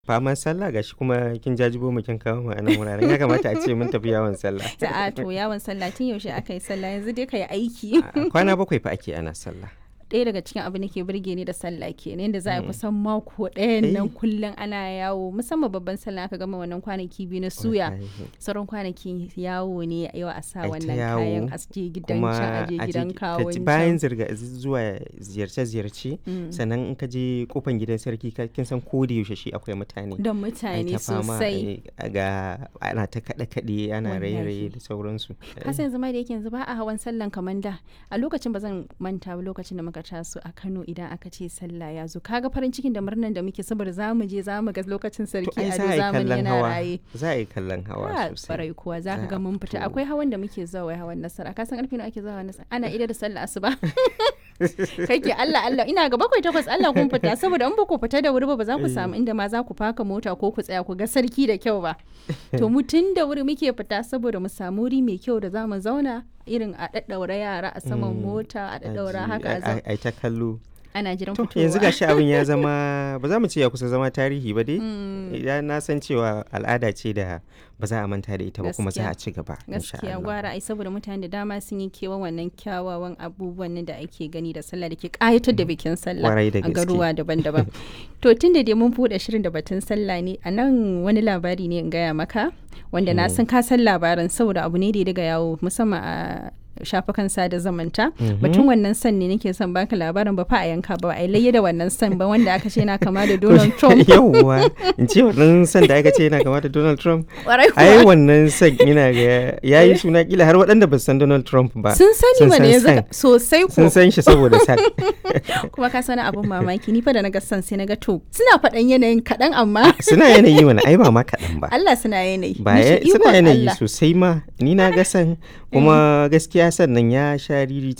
Faman sallah gashi kuma kin jajibo mu kin kawo mu a nan wuraren ya kamata a ce mun tafi yawon sallah. A'a to yawon sallah tun yaushe aka yi sallah yanzu dai ka yi aiki. Kwana bakwai fa ake ana sallah. ɗaya daga cikin abin da ke burge ni da sallah kenan yadda za a yi kusan mako ɗayan nan kullum ana yawo musamman babban sallah aka gama wannan kwanaki biyu na suya sauran kwanaki yawo ne yau a sa wannan kayan a je gidan can a je gidan kawon bayan zirga zuwa ziyarce-ziyarce sannan in ka je kofan gidan sarki kin san ko da yaushe shi akwai mutane da mutane sosai ga ana ta kaɗe-kaɗe ana raye-raye da sauransu kasan yanzu ma da yake yanzu ba a hawan sallan kamar da a lokacin ba zan manta ba lokacin da muka taso a Kano idan aka ce sallah ya zo kaga farin cikin da murnan da muke saboda za mu je za mu ga lokacin sarki a zamani yana raye za a yi kallon hawa sosai farai kuwa za ka ga mun fita akwai hawan da muke zuwa wai hawan nasara ka san karfe nawa ake zuwa hawan nasara ana ida da sallah asuba kai ke Allah Allah ina ga bakwai takwas Allah kun fita saboda in ba ku fita da wuri ba ba za ku samu inda ma za ku faka mota ko ku tsaya ku ga sarki da kyau ba to mu tun da wuri muke fita saboda mu samu wuri mai kyau da za mu zauna irin a daddaura yara a saman mota a daddaura haka a ta kallo ana jiran to fitowa yanzu gashi abin ya zama ba za mu ce ya kusa zama tarihi ba dai idan na san cewa al'ada ce da ba za a manta da ita ba kuma za a ci gaba gaskiya gwara ai saboda mutane da dama sun yi kewa wannan kyawawan abubuwan nan da ake gani da sallah da ke kayatar da bikin sallah a garuwa daban-daban to tun da dai mun buɗe shirin da batun sallah ne a nan wani labari ne in gaya maka wanda na san ka san labarin saboda abu ne da ya daga yawo musamman a shafukan sada zamanta batun wannan san ne nake son baka labarin ba fa a yanka ba a layya da wannan san ba wanda aka ce yana kama da Donald Trump yawwa in ce wannan san da aka ce yana kama da Donald Trump ai wannan san ina ga yayi suna kila har waɗanda ba san Donald Trump ba sun sani mana yanzu sosai ko sun san shi saboda san kuma ka sani abun mamaki ni fa da naga san sai naga to suna faɗan yanayin kaɗan amma suna yanayi mana ai ba ma kaɗan ba Allah suna yanayi ba suna yanayi sosai ma ni na ga san kuma gaskiya sannan ya sha